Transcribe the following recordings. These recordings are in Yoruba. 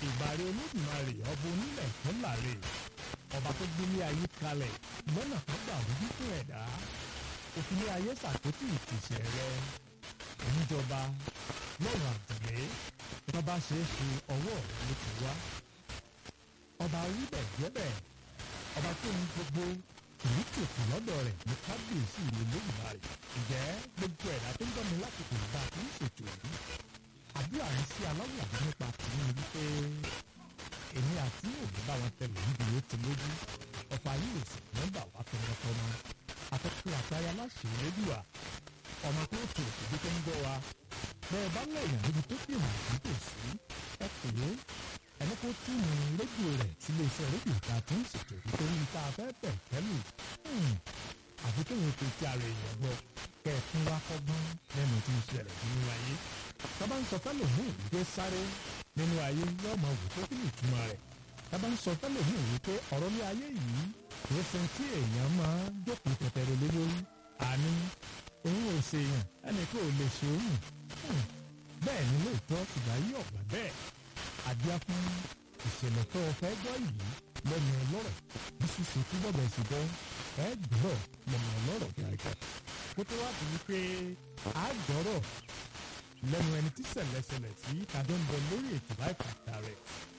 ìbàrẹ̀ olódùmarè ọba onílẹ̀ tó láre ọba tó gbélé ayé kalẹ̀ lọ́nà tó gbà wúdú fún ẹ̀dá òfìlẹ̀ ayé ṣàkóso ìtìsẹ̀ rẹ ìjọba lọ́rùn àdìlé tó bá ṣe é ṣe ọwọ́ rẹ ló ti wá ọba wíbẹ̀ jẹ́bẹ̀ ọba tó ń gbogbo kìí tètè lọ́dọ̀ rẹ̀ ní kábíyèsí ìlú olódùmarè ǹjẹ́ gbogbo ẹ̀dá tó ń gbọ́ mi lásìkò ìgbà tó ń ṣètò yìí àdúrà yìí sí aláwùjọ nípa tìǹbù wípé èmi àti òbí bá wọn tẹlẹ níbi ó ti lójú ọ̀pọ̀ ayé òsì nọ́mbà wá tọmọtọmọ afẹ́fẹ́ àtayá láṣẹ lẹ́dùà ọmọ tó tó òbí tó ń gbọ́ wa bẹ́ẹ̀ bá lẹ́yìn níbi tó fi hàn ní tòsí ẹ pè é ẹni kó túnú rédíò rẹ̀ sílé iṣẹ́ rédíò ta tó ń ṣètò nítorí tá a fẹ́ bẹ̀ tẹ́lù àfi kéwọn tó ti ara èèyàn gbọ́ kẹ́ ẹ fún wa kọ́gbọ́n lẹ́nu tí ń ṣẹlẹ̀ nínú ayé tábà ń sọ fẹ́lẹ̀ mú ìdíje sáré nínú ayé yóò máa wò tó kí ni ìtumọ̀ rẹ̀ tábà ń sọ fẹ́lẹ̀ mú wípé ọ̀rọ̀ ní ayé yìí kì í sin tí èèyàn máa jókòó tẹ̀tẹ̀rẹ̀ lé lórí àní òun ò ṣe èèyàn ẹnì kò lè ṣe òun bẹ́ẹ̀ ni lóòótọ́ ìgbà yí ọ̀gbà bẹ́ẹ̀ àdíá fún ìṣẹ̀lẹ̀ tó o fẹ́ gbọ́ yìí lẹ́nu ọlọ́rọ̀ bí ṣíṣe tí bọ́bẹ̀ ṣe bọ́ ẹ gbọ́rọ̀ lẹ́nu ọlọ́rọ̀ gàgà kó tó wá sí wípé a gbọ́rọ̀ lẹ́nu ẹni tí ṣẹlẹ̀ṣẹlẹ̀ sí tàbí ń bọ lórí ètò láìpàtà rẹ̀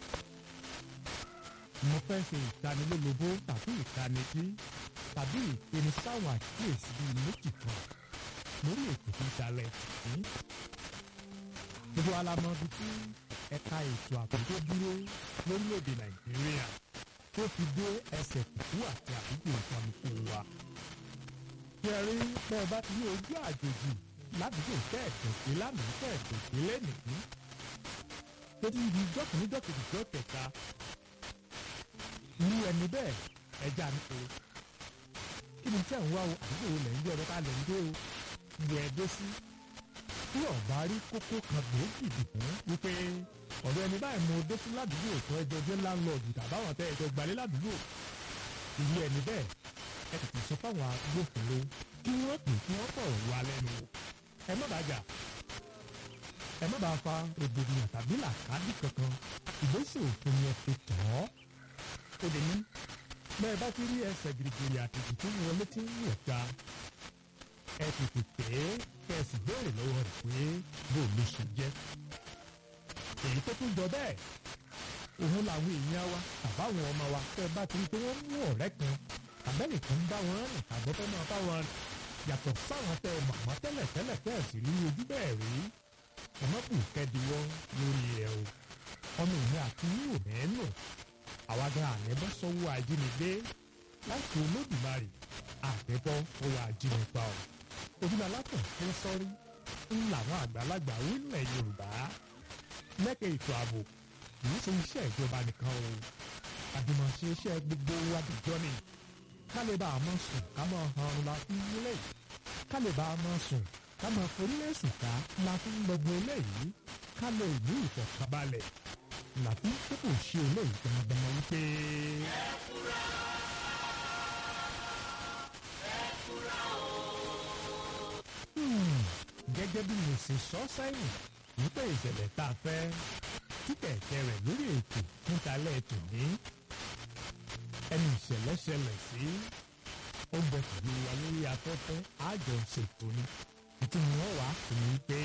mo fẹ́ ṣe ìtanilólobó tàbí ìtanijí tàbí ìpenisáwọn àkíyèsí bíi méjì kan lórí ètò tí ń ṣalẹ̀ tì í gbogbo alamọ bíi tí ẹ̀ka ètò ààbò tó dúró lórílẹ̀‐èdè nàìjíríà tó fi dé ẹsẹ̀ kùkú àti àdúgbò ìfọ̀nùkù wa. kẹrí bẹ́ẹ̀ bá ti ní ojú àjòjì ládùúgbò kẹ́ẹ̀dọ̀gbé lánàá kẹ́ẹ̀dọ̀gbé lẹ́nìí. tó ti di jọ́kùnrin jọ́kùnrin jọ́ kẹta. irú ẹni bẹ́ẹ̀ ẹja ń pe. kí ni tẹ́ ń wá o àdúgbò wo lẹ̀ ń gbé ọ̀rọ̀ ká lẹ̀ ń gbé o. ìwé ẹ̀dọ́ sí tí ọba rí kókó kan gbòógì dìbò wípé ọ̀dọ̀ ẹni báyìí mo dé sí ládùúgbò tó ẹjọ́ jẹ́ láńlọ́ọ̀dù tàbáwọn tẹ ẹjọ́ gbalẹ̀ ládùúgbò ìlú ẹni bẹ́ẹ̀ ẹ tètè sọ fáwọn agbófinró kí wọ́n pè kí wọ́n pọ̀rọ̀ wá lẹ́nu wò ẹ má bàa jà ẹ má bàa fa rògbòdìyàn tàbí làkàdì kankan ìgbésẹ̀ òfin yẹn fi tọ̀ ọ́ ó lè ní bẹ́ẹ̀ bá ti rí ẹsẹ̀ gírígírí àtìkù tó wọlé tí ń wọ̀ ta ẹ tètè pè é kẹ́ ẹ sì béèrè lọ́wọ́ rẹ̀ pé bó ló ṣe jẹ́. èyí tó tún jọ bẹ́ẹ̀ òun làwọn èèyàn wa tàbáwọn ọmọ wa tẹ́ ẹ bá ti rí pé wọ́n mú ọ̀rẹ́ kan àbẹ́nìkan bá wọn rìn tàbí fẹ́ máa bá wọn rìn yàtọ̀ sáwọn tẹ́ ẹ màmá tẹ́lẹ̀ tẹ́lẹ̀ tẹ́ ẹ sì rí ojú bẹ́ẹ̀ rí ọmọkùn kẹ́díwọ́ lórí ẹ̀ o ọmọ ìní àti yíyò mẹ́nu àwa gan àlẹ́bọ́ sọ́wọ́ ajínigbé láti olódùmarè àtẹ́bọ́ owó ajínigbá o ojúmọ̀ alákàn fún sọ́rí ń làwọn àgbàlagbà orílẹ̀ yorùbá lẹ́kẹ̀ ètò ààbò kìí ṣe iṣẹ́ ìjọba nìkan o àjùmọ̀ṣe iṣẹ́ gbogbo àdìjọ́ ni ká lè bá a mọ̀ sùn ká mọ̀ hàn la fi nílẹ̀ ká lè bá a mọ̀ sùn ká mọ̀ forílẹ̀ sùn ká la fi ń gbọgbọ́ eléyìí ká lè ní ìfọ̀kànbalẹ̀ la fi ń kókò ṣe eléyìí gbọmọgbọmọ wípé. ẹ fura ẹ fura o. gẹ́gẹ́ bí mo ṣe sọ sẹ́yìn wípé ìṣẹ̀lẹ̀ tá a fẹ́ tí kẹ̀kẹ́ rẹ̀ lórí ètò nítalẹ̀ ètò ní ẹni ìṣẹ̀lẹ̀ ṣẹlẹ̀ sí ó bẹ pẹ̀lú wa lórí afẹ́fẹ́ àjọ ṣètò ni ìtumọ̀ wọn wà fún mi pé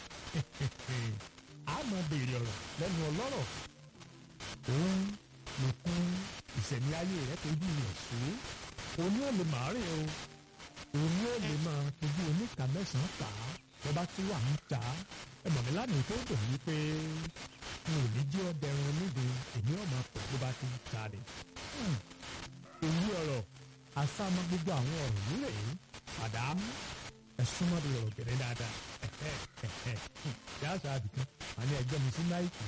a máa béèrè ọ̀rọ̀ lẹ́nu ọlọ́rọ̀ òun nìkún ìṣẹ̀mí ayé rẹ̀ tójú rẹ̀ sí òun yóò lè máa rìn o òun yóò lè máa tójú oníkà mẹ́sàn-án kà á wọ́n bá tún wà ń ta ẹ mọ̀ mí lánàá tó dùn yí pé n ò ní jẹ́ ọdẹ ẹran níbi èmi ọmọ pọ̀ bó bá ti ń ta ni. èyí ọ̀rọ̀ àsámọ́ gbogbo àwọn ọ̀rọ̀ yìí rèé àdámú ẹ̀sùn mọ́bi ọ̀rọ̀ gẹ̀rẹ́ dáadáa ṣé àṣà àbìkan àní ẹgbẹ́ mi sí náìkì.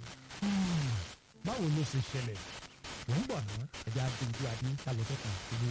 báwo ló ṣe ṣẹlẹ̀ wọ́n ń bọ̀ ná ẹ̀jẹ̀ adé ojú adé kálọ̀ tẹ́kàn ìlú